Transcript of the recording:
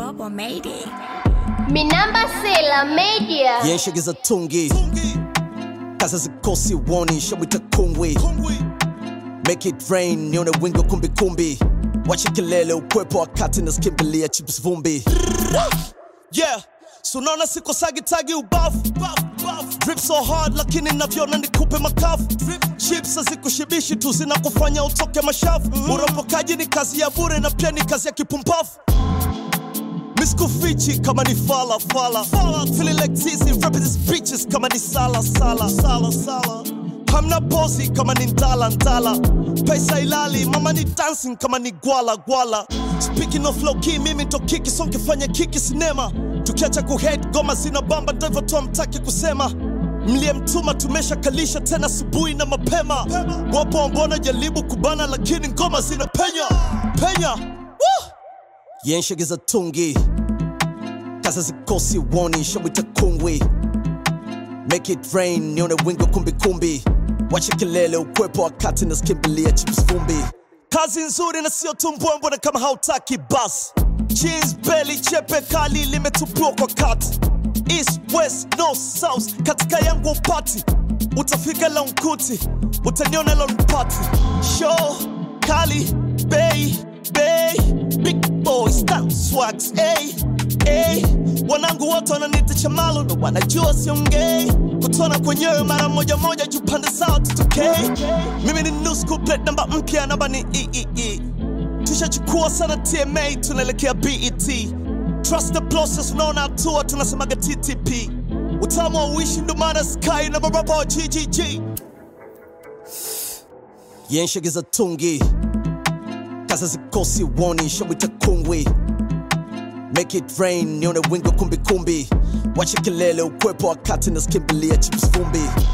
Bobo made it. Minamba Sela Media. yenshegeza tungi kaza zikosi woni shamwita kungwi make it rain nione wingo kumbikumbi wache kelele ukwepo wakati naskimbilia chips vumbi yeah sunaona siko sagitagi ubafu drip so hard lakini navyona nikupe makafu chips hazikushibishi tu zinakufanya utoke mashafu uropokaji ni kazi ya bure na pia ni kazi ya kipumbafu Miskufichi kama ni fala fala Feeling like Tizi rapping these bitches kama ni sala sala sala sala Hamna pozi kama ni ndala ndala Pesa ilali mama ni dancing kama ni gwala gwala Speaking of low key mimi ndo kiki so nkifanya kiki sinema Tukiacha kuhead goma zina bamba ndo hivyo tu hamtaki kusema mliyemtuma tumesha kalisha tena asubuhi na mapema wapo ambona jaribu kubana lakini ngoma zina penya penya Woo! yenshegeza tungi kaza zikosi woni shamwita kungwi make it rain nione wingo kumbikumbi wache kelele ukwepo wakati naskimbilia chips vumbi kazi nzuri na sio tumbwembwe na kama hautaki bas jeans belly chepe kali limetupiwa kwa kati east west north south katika yangu upati utafika lonkuti utaniona lonpati show kali bei bei big boys down swags hey, hey. wanangu wote wananita chamalo na wanajua siongei kutona kwenyewe mara moja moja juu pande zao tutokei mimi ni new school plate namba mpya namba ni eee tushachukua sana tma tunaelekea bet trust the process unaona hatua tunasemaga ttp utamu wa uishi ndo maana sky na marapa wa ggg yenshegeza tungi kaza zikosi woni shamwita kungwi make it rain nione wingo kumbikumbi wache kelele ukwepo wakati naskimbilia chips vumbi